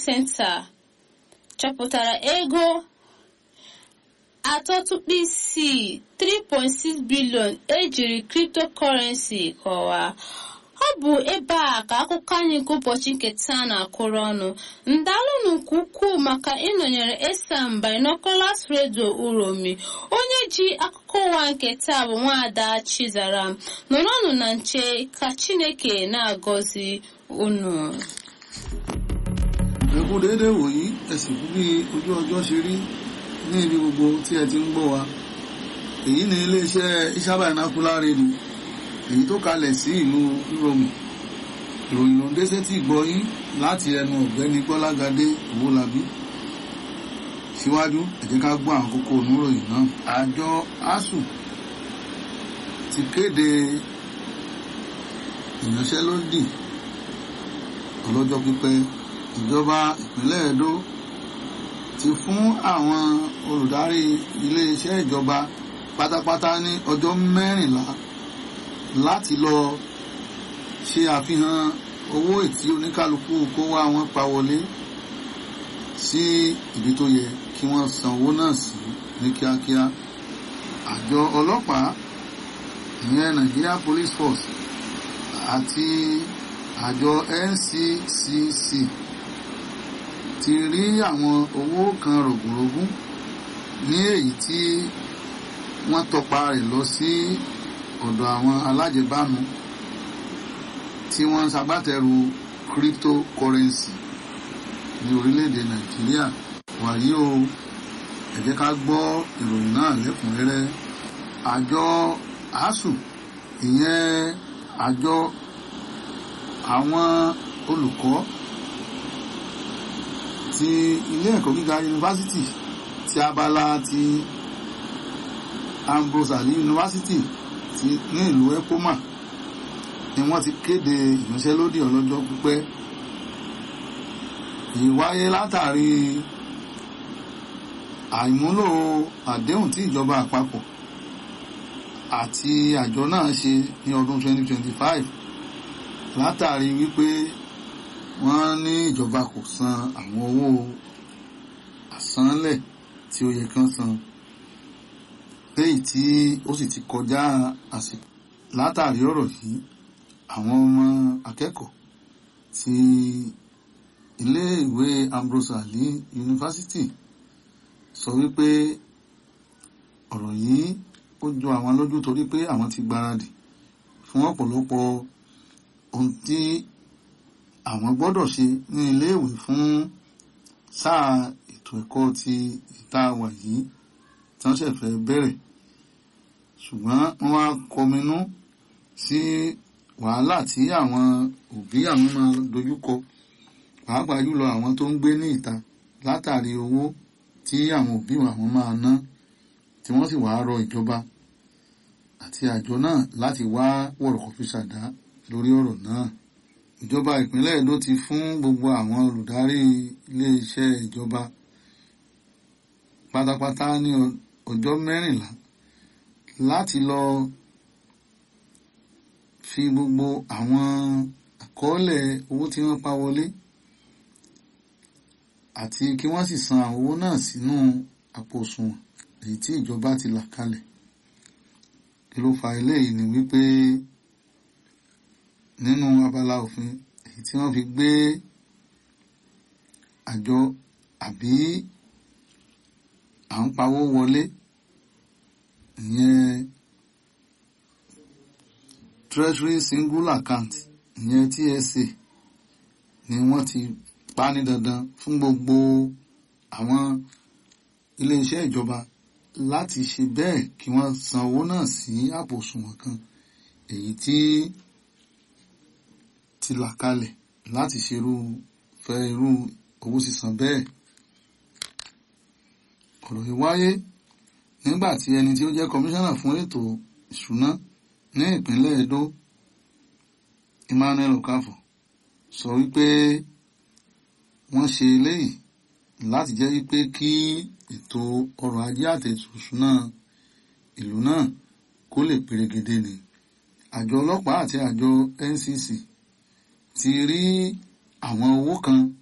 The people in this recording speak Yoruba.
Center chọpụtara ego atọ tupu isii 3.6 bilion ejiri cryptocurrency kọwaa ọ bụ ebe a ka akụkọ anyị nke ụbọchị nke taa na-akụrụ ọnụ ndalụnụ nke ukwuu maka ịnọnyere esam binoculars radio uromi onye ji akụkọ ụwa nke taa bụ nwaada chizaram nọrọnụ na nche ka chineke na-agọzi unu ẹkú déédé wòyí ẹsìn kú bí ojú ọjọ́ ṣe rí ní ibi gbogbo tí ẹ ti ń gbọ́ wa èyí ni iléeṣẹ́ ìṣàbà ìnákúlá rédíò èyí tó kalẹ̀ sí ìlú rome ìròyìn ló ń dé sétí ìgbọ́ yín láti ẹnu ọ̀gbẹ́ni gbọ́lágadé owólabí síwájú ẹ jẹ́ ká gbọ́ àwọn kókó oníròyìn náà àjọ asuu ti kéde ìyanṣẹ́lódì ọlọ́jọ́ pípẹ́ ìjọba ìpínlẹ̀ Ẹdó ti fún àwọn olùdarí iléeṣẹ́ ìjọba pátápátá ní ọjọ́ mẹ́rìnlá láti lọ ṣe àfihàn owó ètí oníkálukú kó wá wọn pa wọlé sí ibi tó yẹ kí wọ́n san owó náà sí ní kíákíá àjọ ọlọ́pàá ìyẹn Nigeria Police Force àti àjọ NCCC ti rí àwọn owó kan rògbòrògún ní èyí tí wọ́n tọpa rẹ̀ lọ sí ọ̀dọ̀ àwọn alájẹbánu tí wọ́n ń ṣagbátẹrù cryptocurrency ní orílẹ̀-èdè Nàìjíríà wàyí o ẹ jẹ́ ká gbọ́ ìròyìn náà lẹ́kùnrẹ́rẹ́ àjọ asuu ìyẹn àjọ àwọn olùkọ́ ti ilé ẹ̀kọ́ gíga yunifásitì ti abala ti Ambrose Ali yunifásitì ti ní ìlú Epoma ni wọ́n ti kéde ìyanṣẹ́lódì ọlọ́jọ́ pípẹ́ ìwáyé látàrí àìmúlò àdéhùn tí ìjọba àpapọ̀ àti àjọ náà ṣe ní ọdún 2025 látàrí wípé wọ́n ní ìjọba kò san àwọn owó àsánlẹ̀ tí ó yẹ kán san léyìí tí ó sì ti kọjá àsìkò látàrí ọ̀rọ̀ yìí àwọn ọmọ akẹ́kọ̀ọ́ ti iléèwé Ambrose Ali University sọ wípé ọ̀rọ̀ yìí ó jọ àwọn lójú torí pé àwọn ti gbáradì fún ọ̀pọ̀lọpọ̀ ohun tí àwọn gbọ́dọ̀ ṣe ní iléèwé fún sáà ètò ẹ̀kọ́ ti ìta wà yìí tí wọ́n ṣẹ̀fẹ̀ bẹ̀rẹ̀ ṣùgbọ́n wọ́n wá kọminú sí wàhálà tí àwọn òbí àwọn máa dojúkọ pàápàá jùlọ àwọn tó ń gbé ní ìta látàrí owó tí àwọn òbí àwọn máa ná tí wọ́n sì wá rọ ìjọba àti àjọ náà láti wá wọ̀rọ̀kọ̀ fi ṣàdá lórí ọ̀rọ̀ náà ìjọba ìpínlẹ̀ Èdó ti fún gbogbo àwọn olùdarí iléeṣẹ́ ìjọba pátápátá ní ọjọ́ mẹ́rìnlá láti lọ fi gbogbo àwọn àkọọ́lẹ̀ owó tí wọ́n pa wọlé àti kí wọ́n sì san àwọn owó náà sínú àpò òṣùwọ̀n èyí tí ìjọba ti là kalẹ̀ kí ló fa eléyìí ni wípé nínú abala òfin èyí tí wọ́n fi gbé àjọ àbí à ń pawó wọlé ìyẹn treasury single account ìyẹn TSA ni wọ́n ti pa ní dandan fún gbogbo àwọn iléeṣẹ́ ìjọba láti ṣe bẹ́ẹ̀ kí wọ́n san owó náà sí àpò òṣùwọ̀n kan èyí tí ti là kalẹ̀ láti ṣerú fẹ́ irú owó sísan bẹ́ẹ̀. ọ̀rọ̀ yìí wáyé nígbà tí ẹni tí ó jẹ́ kọmíṣánná fún ètò ìṣúná ní ìpínlẹ̀ Edo Emmanuel Okafor sọ wípé wọ́n ṣe eléyìí láti jẹ́ wípé kí ètò ọrọ̀ ajé àti ètò ìṣúná ìlú náà kó lè perégedé ni àjọ ọlọ́pàá àti àjọ NCC ti rí àwọn owó kan